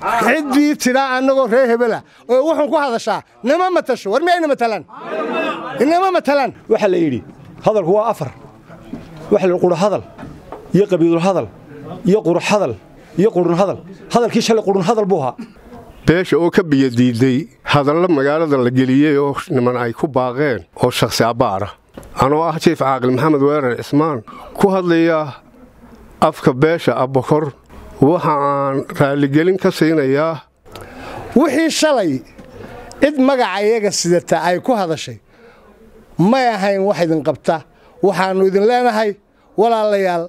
ciddii tidhaa annagoo reer hebela oo wuxun ku hadashaa nama matasho war miyayna matalaan inama matalaan waxaa la yidhi hadalku waa afar waxa la qura hadal iyo qabiilul hadal iyo qurux hadal iyo qurun hadal hadalkii shalay qurun hadal buu ahaa beesha oo ka biyadiiday hadallo magaalada la geliyey oo niman ay ku baaqeen oo shakhsi abbaara anoo ah jiif caaqil maxamed weerar cismaan ku hadlaya afka beesha abbakor waxa aan raalligelin ka siinayaa wixii shalay cid magaca iyaga sidata ay ku hadashay may ahayn wax idin qabta waxaannu idin leenahay walaalayaal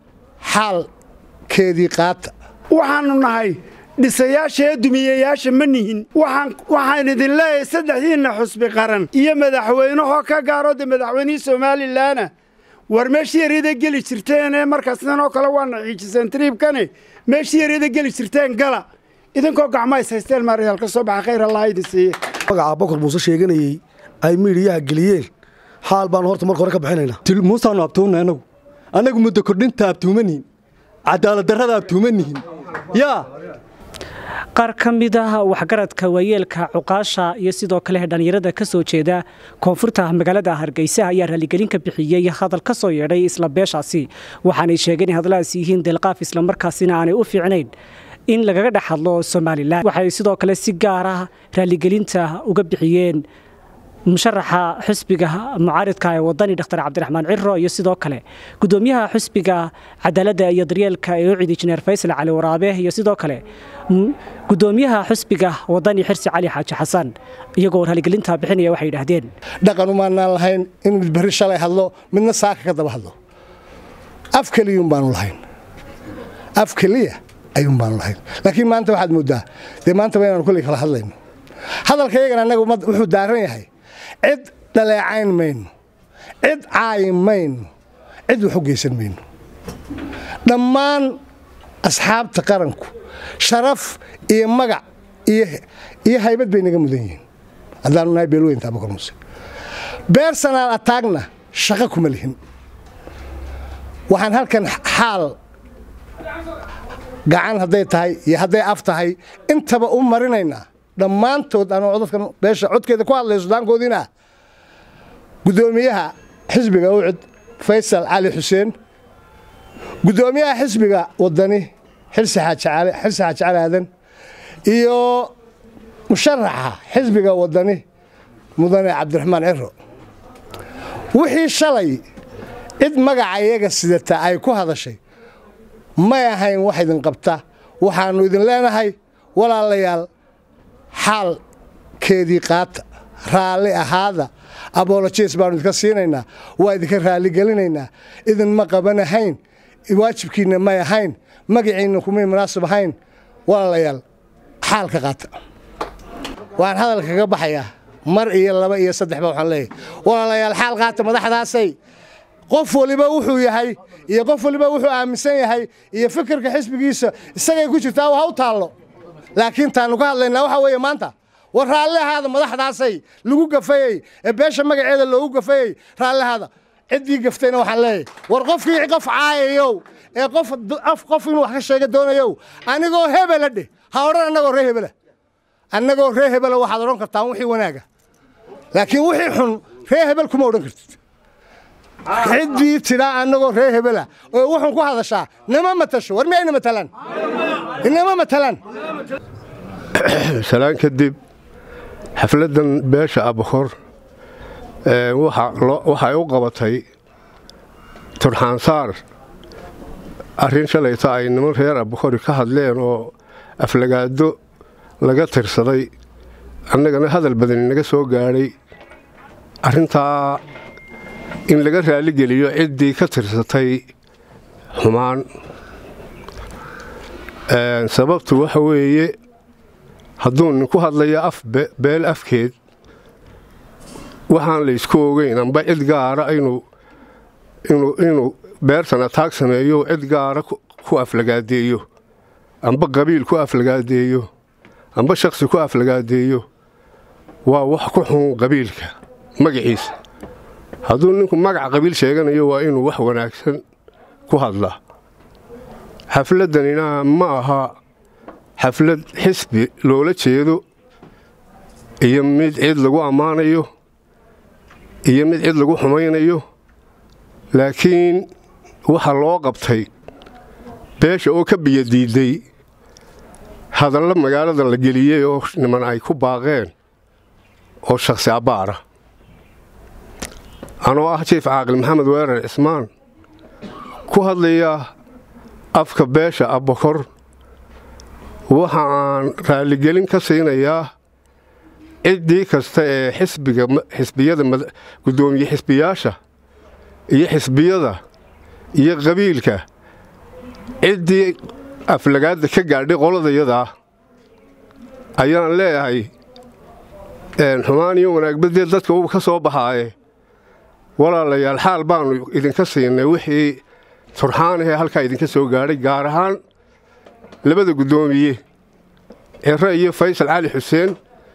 xaalkeedii qaata waxaannu nahay dhisayaasha ee dumiyayaasha ma nihin waxaan idin leeyahay saddexdiinna xusbi qaran iyo madaxweynehoo ka gaaroo de madaxweynihii somalilanna war meeshii yaryada geli jirteene markaasnan oo kale waana xiijiseen triibkane meeshii yaryada geli jirteen gala idinkoo gacmays haysteen maarayaal ka soo baxa khayr allah idin siiye magaca bokor muuse sheeganayey ay miidhiyaha geliyeen xaal baannu horta marka hore ka bixinaynaa muusaannu abtuunna annagu annagu muddo kordhinta abtuumanihin cadaaladdarrada abtuumanihin yaa qaar ka mid ah waxgaradka waayeelka cuqaasha iyo sidoo kale dhallinyarada ka soo jeeda koonfurta magaalada hargeysa ayaa raaligelin ka bixiyey hadal ka soo yeedhay isla beeshaasi waxaanay sheegeen in hadalladaas yihiin delqaaf islamarkaasina aanay u fiicnayn in lagaga dhex hadlo somalilan waxay sidoo kale si gaar ah raaligelinta uga bixiyeen musharaxa xusbiga mucaaridka ee wadani dr cabdiraxmaan ciro iyo sidoo kale gudoomiyaha xusbiga cadaaladda iyo daryeelka ee ucid injineer faysal cali waraabe iyo sidoo kale gudoomiyaha xusbiga wadani xirsi cali xaaji xasan iyagoo raaligelinta bixinaya waxay yidhaahdeen dhaqan umaanaan lahayn in mid berri shalay hadlo midna saaka ka daba hadlo af keliyun baanu lahayn af keliya ayuun baanu lahayn laakiin maanta waxaad mooddaa dee maanta ba inaanu kolley kala hadlayno hadalka iyagana annaga wuxuu daaran yahay cid dhaleecayn mayno cid caayin mayno cid wax u geysan mayno dhammaan asxaabta qaranku sharaf iyo magac iyo haybad bay naga mudan yihiin haddaanu nahay beelweynta abakar muuse beersanaal ataagna shaqo kuma lihin waxaan halkan xaal gacan hadday tahay iyo hadday af tahay intaba u marinaynaa dhammaantood anoo dadkan beesha codkeeda ku hadlaya sudaankoodiina gudoomiyaha xisbiga ucud faysal cali xuseen gudoomiyaha xisbiga wadani xirsi xaaji cali aadan iyo musharaxa xisbiga wadani mudane cabdiraxmaan ciro wixii shalay cid magaca iyaga sidata ay ku hadashay may ahayn wax idin qabta waxaannu idin leenahay walaalayaal xaalkeedii qaata raalli ahaada abolojes baanu idinka siinaynaa waa idinka raalligelinaynaa idinma qabanahayn waajibkiinna may ahayn magaciinna kumay munaasib ahayn walaalayaal xaalka qaata waan hadalka kaga baxayaa mar iyo laba iyo saddexba waxaan leeyahay walaalayaal xaal qaata madaxdaasay qof waliba wuxuu yahay iyo qof waliba wuxuu aaminsan yahay iyo fikirka xisbigiisa isagay ku jirtaa ha u taallo laakiin taanu ka hadlaynaa waxaa weeye maanta war raalli ahaada madaxdaasay lagu gafayey ee beesha magaceeda loogu gafayey raalli ahaada ciddii gaftayna waxaan leeyahay war qofkii qof caayayow ee qof af qof inuu wax ka sheega doonayow anigoo hebela dheh ha odhan annagoo ree hebela annagoo ree hebela waxaad odhan kartaan wixii wanaaga laakiin wixii xun ree hebel kuma odhan kartid ciddii tidhaa annagoo ree hebela oo wuxun ku hadashaa nama matasho war miyayna matalaan inama matalaan salaan kadib xafladdan beesha abakor waxay u qabatay turxaansaar arrin shalayta ay niman reer abakori ka hadleen oo aflagaado laga tirsaday annagana hadal badani naga soo gaadhay arrintaa in laga raalligeliyo ciddii ka tirsatay xumaan sababtu waxa weeye hadduu ninku hadlayo af beel afkeed waxaan la ysku ogeyn amba cid gaara inuu beertan ataag sameeyo cid gaara ku aflagaadeeyo amba qabiil ku aflagaadeeyo amba shakhsi ku aflagaadeeyo waa wax ku xun qabiilka magaciisa hadduu ninku magac qabiil sheeganayo waa inuu wax wanaagsan ku hadlaa xafladdanina ma aha xaflad xisbi loola jeedo iyo mid cid lagu ammaanayo iyo mid cid lagu xumaynayo laakiin waxa loo qabtay beesha oo ka biyadiidday hadalla magaalada la geliyey oo niman ay ku baaqeen oo shakhsi abbaara anoo ah jiif caaqil maxamed weerar cismaan ku hadlaya afka beesha abbakor waxa aan raalligelin ka siinayaa ciddii kasta ee xisbiga xisbiyada guddoomiye xisbiyaasha iyo xisbiyada iyo qabiilka ciddii aflagaadda ka gaadhay qoladayadaa ayaan leeyahay xumaan iyo wanaagbadeed dadka uu ka soo baxaaye walaalayaal xaal baannu idinka siinay wixii turxaanahee halkaa idinka soo gaadhay gaar ahaan labada guddoomiye cire iyo faysal cali xuseen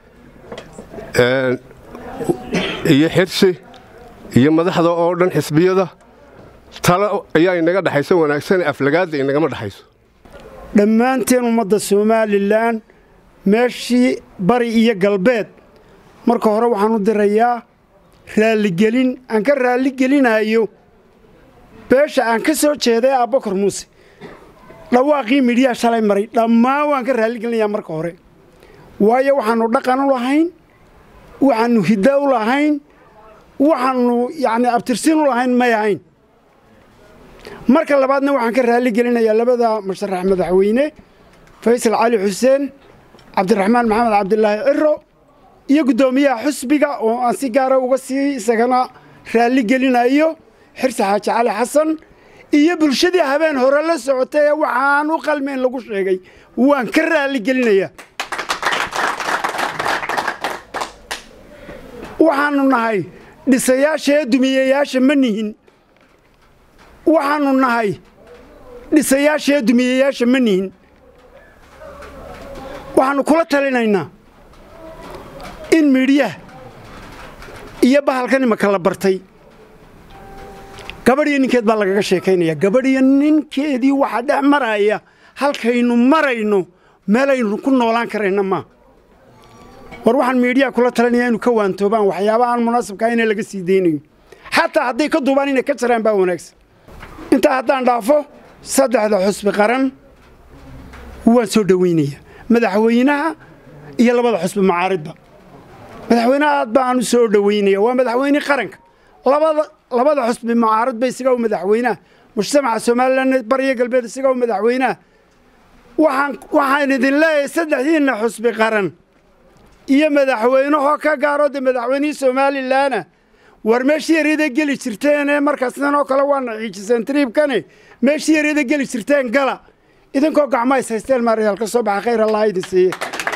iyo xirsi iyo madaxda oo dhan xisbiyada talo ayaa inaga dhexayso wanaagsan aflagaadda inagama dhexayso dhammaanteen ummadda somalilan meeshii bari iyo galbeed marka hore waxaan u dirayaa raalligelin aan ka raalligelinayo beesha aan ka soo jeeday abbakar muuse dhawaaqii midhiyaa shalay maray dhammaan waan ka raalligelinayaa marka hore waayo waxaannu dhaqan u lahayn waxaannu hidda u lahayn waxaannu yacni abtirsiin u lahayn may ahayn marka labaadna waxaan ka raalligelinayaa labada musharax madaxweyne faysal cali xuseen cabdiraxmaan maxamed cabdilaahi ciro iyo guddoomiyaha xusbiga oo aan si gaara uga sii isagana raalligelinayo xirsi xaaji cali xasan iyo bulshadii habeen hore la socotay ee waxaan u qalmayn lagu sheegay waan ka raalligelinayaa waxaannu nahay dhisayaasha ee dumiyeyaasha ma nihin waxaannu nahay dhisayaasha ee dumiyeyaasha ma nihin waxaannu kula talinaynaa in midhyaha iyo bahalkan imaka la bartay gabadhiyo ninkeed baa lagaga sheekaynaya gabadhiyo ninkeedii waxaa dhex maraya halkaynu marayno meelaynu ku noolaan karayna maa war waxaan miidhiyaa kula talinaya inu ka waantoobaan waxyaaba aan munaasabkaa ina laga sii daynayo xataa hadday ka duubaan inay ka jaraan baa wanaagsan intaa haddaan dhaafo saddexda xusbi qaran waan soo dhowaynaya madaxweynaha iyo labada xusbi macaaridba madaxweynaha aad baan u soo dhowaynaya waa madaxweynihii qaranka labada xusbi macaaridba isaga u madaxweynaha mujtamaca somalilan bariyo galbeed isaga u madaxweynaha waxaan idin leeyahay saddexdiinna xusbi qaran iyo madaxweynehoo ka gaaroo de madaxweynihii somalilanna war meeshii yaryada geli jirteene markaasnan oo kale waana xiijiseen triibkane meeshii yaryada geli jirteen gala idinkoo gacma is haysteen maaryaal ka soo baxa khayr allah idin siiye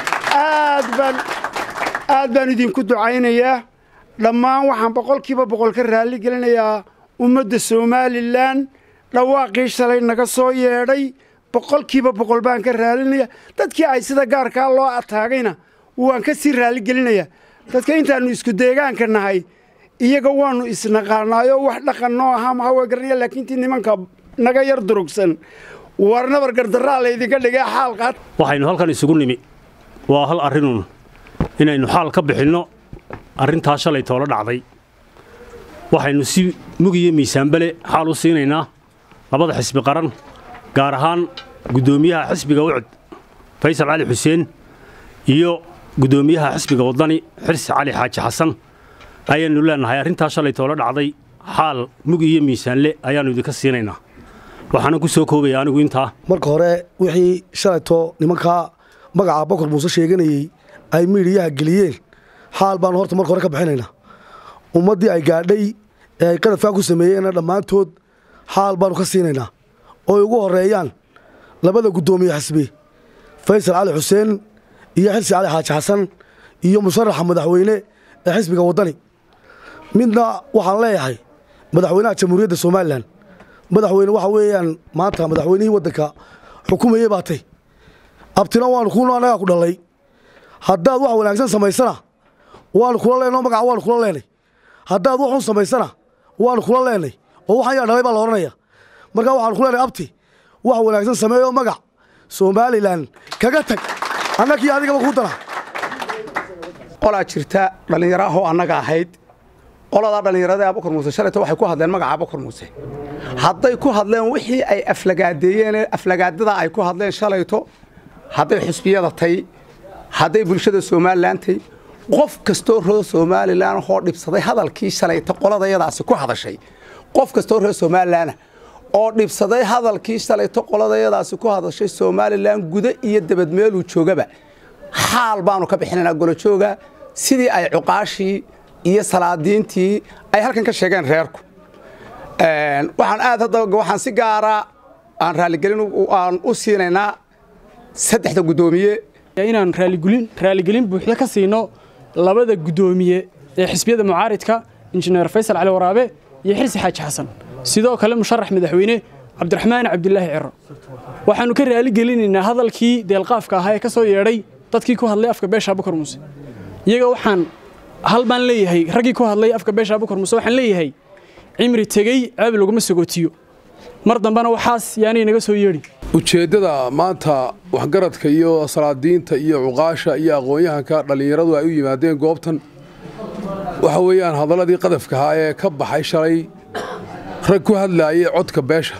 aad baan aad baan idinku ducaynayaa dhammaan waxaan boqolkiiba boqol ka raalli gelinayaa ummadda somalilan dhawaaqii shalay naga soo yeedhay boqolkiiba boqol baan ka raallinaya dadkii ay sida gaarkaa loo ataagayna waan ka sii raalligelinayaa dadka intaannu isku deegaanka nahay iyaga waannu isnaqaanaayoo wax dhaqan noo ahaa maha waa garanaya laakiin tii nimanka naga yar durugsan warnabar gardarraa laydinka dhigay xaalqaad waxaynu halkan isugu nimi waa hal arrinuun inaynu xaal ka bixinno arrintaa shalay toola dhacday waxaynu si mugiyo miisaanbale xaal u siinaynaa labada xisbi qaran gaar ahaan guddoomiyaha xisbiga ucud faysal cali xuseen iyo guddoomiyaha xisbiga waddani xirsi cali xaaji xasan ayaannu leennahay arrintaa shalay toola dhacday xaal mug iyo miisaanle ayaannu idinka siinaynaa waxaana ku soo koobaya anigu intaa marka hore wixii shalayto nimankaa magaca bokor muuse sheeganayey ay miidhiyaha geliyeen xaal baannu horta marka hore ka bixinaynaa ummaddii ay gaadhay ee ay qadafkaa ku sameeyeenna dhammaantood xaal baannu ka siinaynaa ooy ugu horreeyaan labada guddoomiye xisbi faysal cali xuseen iyo xirsi cali xaaji xasan iyo musharaxa madaxweyne ee xisbiga waddani midna waxaan leeyahay madaxweynaha jamhuuriyadda somalilan madaxweyne waxa weeyaan maanta madaxweynihii waddanka xukumayey baatay abtina waanu kuno annagaa ku dhallay haddaad wax wanaagsan samaysana waanu kula leenoo magaca waanu kula leenay haddaad wax xun samaysana waanu kula leenay oo waxaan yaa dhalay baa la odhanaya markaa waxaanu ku leenahay abti wax wanaagsan sameeyoo magac somalilan kaga tag annagii adigaba kuu dara qolaa jirta dhallinyaro ahoo annaga ahayd qoladaa dhallinyarada abukar muuse shalayto waxay ku hadleen magaca abukar muuse hadday ku hadleen wixii ay aflagaadeeyeen aflagaadada ay ku hadleen shalayto hadday xusbiyada tay hadday bulshada somalilan tay qof kastoo reer somalilan hoo dhibsaday hadalkii shalayto qoladayadaasi ku hadashay qof kastoo reer somalilanah oo dhibsaday hadalkii shalayto qoladayadaasi ku hadashay somalilan guda iyo dabadmeeluu joogaba xaal baanu ka bixinaynaa golojooga sidii ay cuqaashii iyo salaadiintii ay halkan ka sheegeen reerku waxaan aad hadda waxaan si gaara aan raaligelin aan u siinaynaa saddexda guddoomiye inaan raaligulin raaligelin buuxda ka siino labada guddoomiye ee xisbiyada mucaaridka injineer faysal cali waraabe iyo xirsi xaaji xasan sidoo kale musharax madaxweyne cabdiraxmaan cabdilaahi ciro waxaannu ka raaligelinaynaa hadalkii deelqaafka ahaa ee ka soo yeedhay dadkii ku hadlay afka beesha abukar muuse iyaga waxaan hal baan leeyahay raggii ku hadlay afka beesha abukar muuse waxaan leeyahay cimri tegey ceeb laguma sagootiyo mar dambena waxaas yaanay naga soo yeedhi ujeeddada maanta waxgaradka iyo salaadiinta iyo cuqaasha iyo aqoon-yahanka dhallinyaradu ay u yimaadeen goobtan waxa weeyaan hadalladii qadafka ahaa ee ka baxay shalay rag ku hadlaayay codka beesha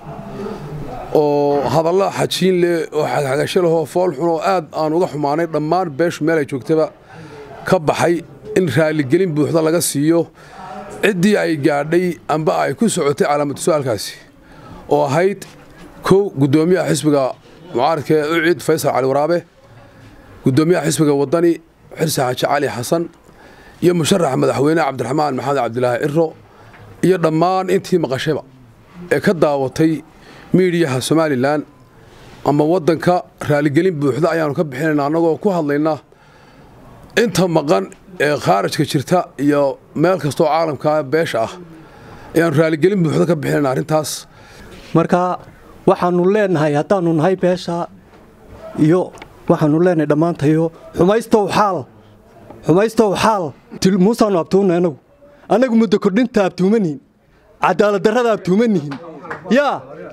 oo hadalla xajiin leh oo xagxagasho leh oo fool xun oo aad aan uga xumaanay dhammaan beeshu meel ay joogtaba ka baxay in raaligelin buuxda laga siiyo ciddii ay gaadhay amba ay ku socotay calaamatu su-aalkaasi oo ahayd kow guddoomiyaha xisbiga mucaaradka ee ucid faysal cali waraabe guddoomiyaha xisbiga waddani xirsi xaaji cali xasan iyo musharaxa madaxweyne cabdiraxmaan maxamed cabdilaahi ciro iyo dhammaan intii maqashayba ee ka daawatay miidiyaha somalilan ama waddanka raaligelin buuxda ayaannu ka bixinayna annagoo ku hadlaynaa inta maqan ee khaarajka jirta iyo meel kastoo caalamka beesha ah ayaannu raaligelin buuxda ka bixinayna arrintaas marka waxaannu leenahay haddaannu nahay beesha iyo waxaannu leenahay dhammaantayo xumaystow xaal xumaystow xaal muusaannu abtuunna annagu annagu muddo kordhinta abtuumanihin cadaaladdarrada abtuumanihin yaa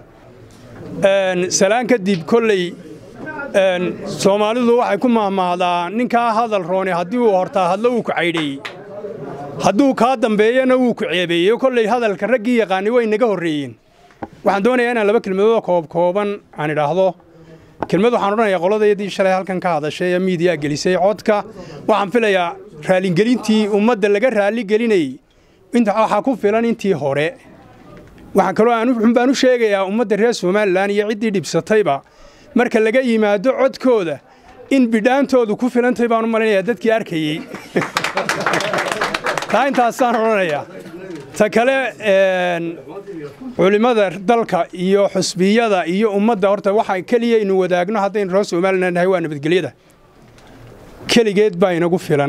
salaan kadib kolley soomaalidu waxay ku mahmahdaa ninkaa hadal roone haddii uu hortaa hadlo wuu ku caydheeyey hadduu kaa dambeeyana wuu ku ceebeeyey kolley hadalka raggii yaqaani way naga horreeyeen waxaan doonayaa inaan laba kelmadoodoo koobkooban aan idhaahdo kelmad waxaan odhanayaa qoladayadii shalay halkan ka hadashay ee miidiyaa gelisay codka waxaan filayaa raaligelintii ummadda laga raaligelinayey waxaa ku filan intii hore waxaan kaloo xun baan u sheegayaa ummadda reer somalilan iyo ciddii dhibsatayba marka laga yimaado codkooda in bidhaantoodu ku filantay baan u malaynayaa dadkii arkayey taa intaasaan odhanayaa ta kale culimmada dalka iyo xusbiyada iyo ummadda horta waxa keliya inu wadaagno haddaynu reer somalilan nahay waa nabadgelyada keligeed baa inagu filan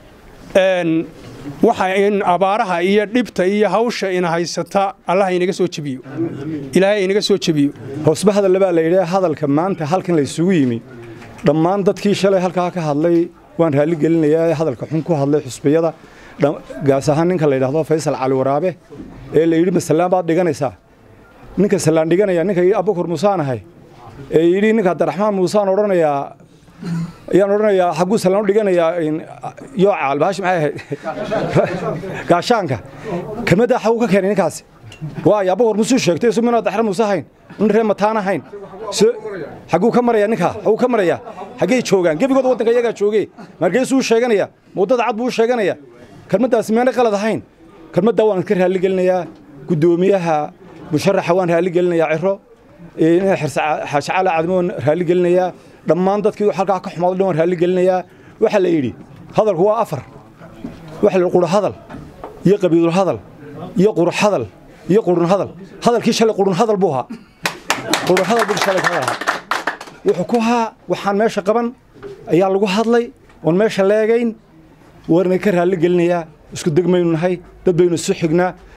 waxa in abaaraha iyo dhibta iyo hawsha ina haysata allah inaga soo jebiyo ilaahay inaga soo jebiyo hoosba hadalla baa la yidhi hadalka maanta halkan la isugu yimi dhammaan dadkii shalay halkaa ka hadlay waan raalli gelinayaa ee hadalka xun ku hadlay xusbiyada gaas ahaan ninka la yidhaahdo faysal cali waraabe ee la yidhi masalaan baad dhiganaysaa ninka salaan dhiganaya ninka yidhi abukur muusaan ahay ee yidhi ninka abdiraxmaan muusaan odhanayaa ayaan odhanayaa xagguu salaan u dhiganayaa yooca albaashi maxay ahayd gaashaanka kelmaddaa xaguu ka keenay ninkaasi waayo abukur muusuu sheegtay isu minaa daxra muuse hayn nin ree mataan ahayn xagguu ka maraya ninkaa xaguu ka maraya xaggay joogaan gebigooda waddanka iyagaa joogee margeesuu sheeganaya muddada cad buu sheeganaya kelmaddaasi meena qalad ahayn kelmaddaa waan iska raalli gelinayaa guddoomiyaha musharaxa waan raalli gelinayaa ciro xaaji cali cadmo waan raalli gelinayaa dhammaan dadkii halkaa ka xumaaday dhan waan raalli gelinayaa waxaa la yidhi hadalku waa afar waxa la qura hadal iyo qabiidul hadal iyo qurux hadal iyo qurun hadal hadalkii shalay qurun hadal buu ahaa qurun hadal buu shalay ka ahaa wuxuu ku haa waxaan meesha qaban ayaa lagu hadlay oon meesha leegayn warna ka raalli gelinayaa isku degmaynu nahay dad baynu isu xignaa